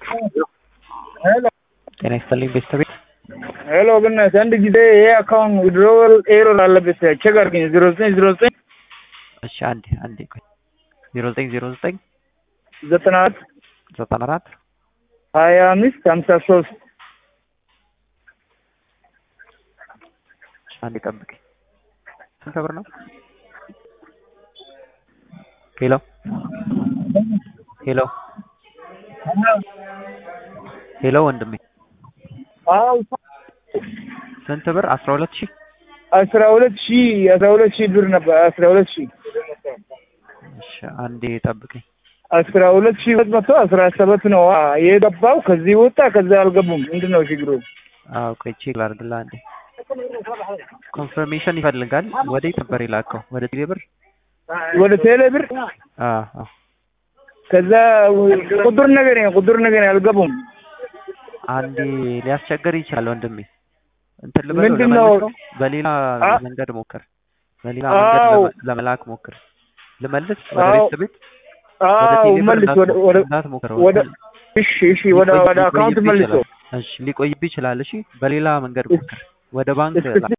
ሄሎ ጤና ይስጥልኝ ቤተሰቤ። ሄሎ ብነት አንድ ጊዜ ይሄ አካውንት ዊድሮወል ኤሮር አለበት ቼክ አድርገኝ። ዜሮ ዘጠኝ ዜሮ ዘጠኝ እሺ አንዴ አንዴ ቆይ ዜሮ ዘጠኝ ዜሮ ዘጠኝ ዘጠና አራት ዘጠና አራት ሀያ አምስት ሀምሳ ሶስት አንዴ ጠብቀኝ። ስንት ብር ነው? ሄሎ ሄሎ ሄሎ ወንድሜ ስንት ብር? አስራ ሁለት ሺህ አስራ ሁለት ሺህ አስራ ሁለት ሺህ ብር ነበር። አስራ ሁለት ሺህ እሺ አንዴ ጠብቀኝ። አስራ ሁለት ሺህ ሁለት መቶ አስራ ሰባት ነው የገባው። ከዚህ ወጣ ከዛ አልገቡም። ምንድን ነው ችግሩ? አዎ ቆይ ቼክ ላድርግልህ አንዴ። ኮንፈርሜሽን ይፈልጋል። ወዴት ነበር የላከው? ወደ ቴሌ ብር? ወደ ቴሌ ብር አዎ አዎ ከዛ ቁጥር ነገር ቁጥር ነገር አልገቡም። አንዴ ሊያስቸግር ይችላል ወንድሜ። እንትን ልበለው ምንድን ነው? ልመልሰው? በሌላ አ- መንገድ ሞክር። በሌላ አዎ። መንገድ ለመ- ለመላክ ሞክር። ልመልስ ወደ አዎ። ቤት ቤት ወደ አዎ ቴሌ ብር መልስ ወደ ወደ እንዳትሞክር ወደ እሺ እሺ ወደ ሊቆይ- ወደ አካውንት ሊቆይብህ መልሶ ይችላል። እሺ ሊቆይብህ ይችላል። እሺ በሌላ መንገድ ሞክር። ወደ ባንክ እስኪ- ላ-